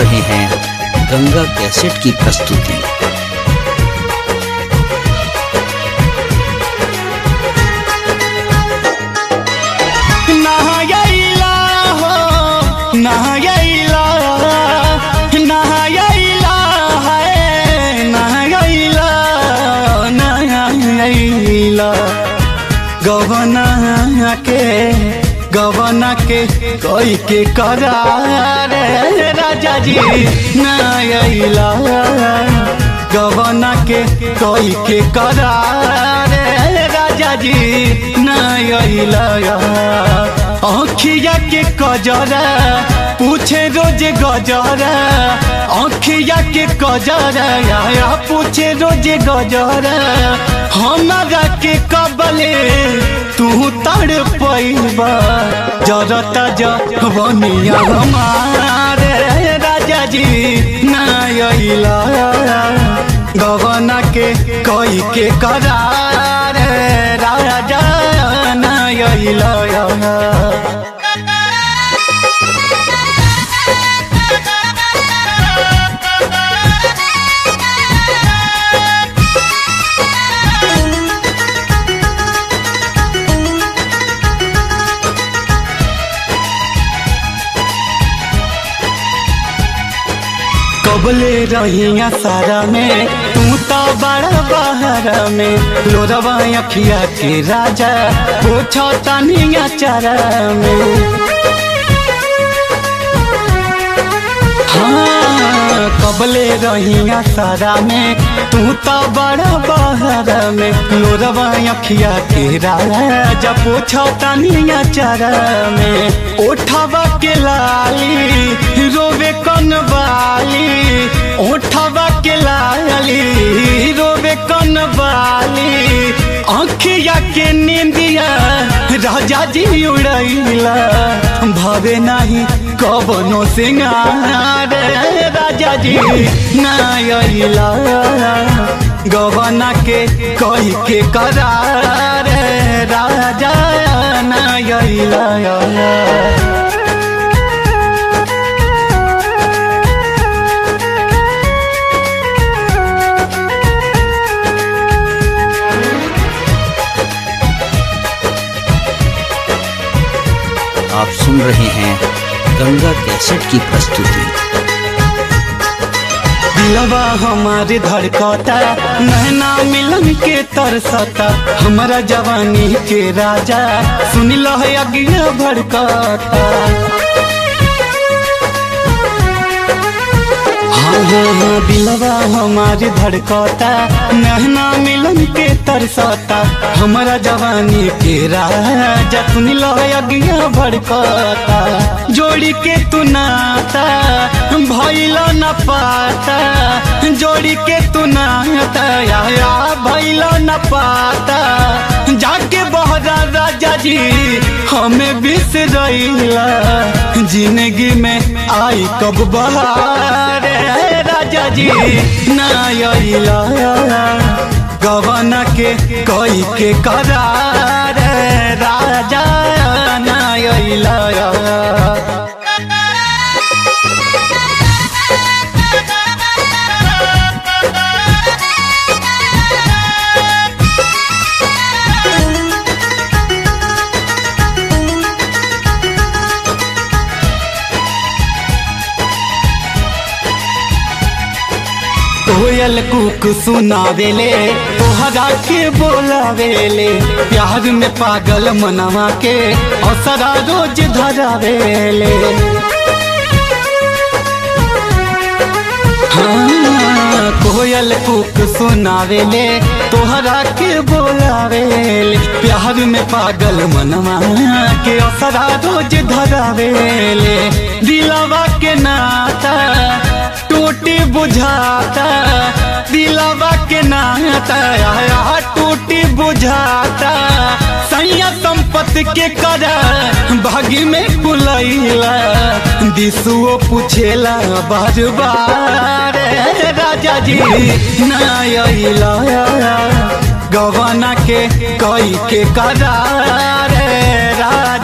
रहे हैं गंगा कैसेट की प्रस्तुति नहायला हो नहायला नहायला है नहायला नहायला गवना के गवना के कोई के करार राजा जी नहायला गवना के कोई के करार राजा जी नहायला आँखिया के कजरा पूछे रोज गजरा आँखिया के कजरा या पूछे रोज गजरा हमारा के कबले तू तड़ पैबा जरता जवनिया हमारे राजा जी नैला गवना के कोई के करार राजा नैला कबले रहिया सारा में तू तो बड़ा बाहर में लोरवा अखिया के राजा पूछो तनिया चारा में हाँ कबले रहिया सारा में तू तो बड़ा बाहर में लोरवा अखिया के राजा पूछो तनिया चारा में उठवा के लाली रोवे कन वाली उठवा के लाली रोवे कन वाली आँखिया के नींदिया राजा जी उड़ैला भावे नहीं कबनो सिंगार राजा जी नैला गवना के कही के करार राजा नैला आप सुन रहे हैं गंगा कैसेट की प्रस्तुति दिलवा हमारे धड़कता नैना मिलन के तरसता हमारा जवानी के राजा सुन लो है अगिया भड़कता हाँ हाँ हाँ दिलवा हमारे धड़कता नहना मिलन के तरसता हमारा जवानी के राजा सुन लो अगिया भड़कता जोड़ी के तू नाता भैल न पाता जोड़ी के तू नाता या भैल न पाता जाके बहरा राजा जी हमें बिसरैला जिंदगी में आई कब बहार राजा जी नैला गवना के कोई के करार राजा नैला कोयल कुक सुनावेले तोहरा के बोलावेले प्यार में पागल मनवा के असरा रोज धरावेले हाँ, कोयल कुक सुनावेले तोहरा के बोलावेले प्यार में पागल मनवा के असरा रोज धरावेले दिलवा के नाता टूटी बुझाता दिलवा के नाता आया टूटी बुझाता सैया संपत्ति के करा भागी में कुलैला दिसुओ पूछेला बार बार राजा जी नैला गवना के कई के करार राजा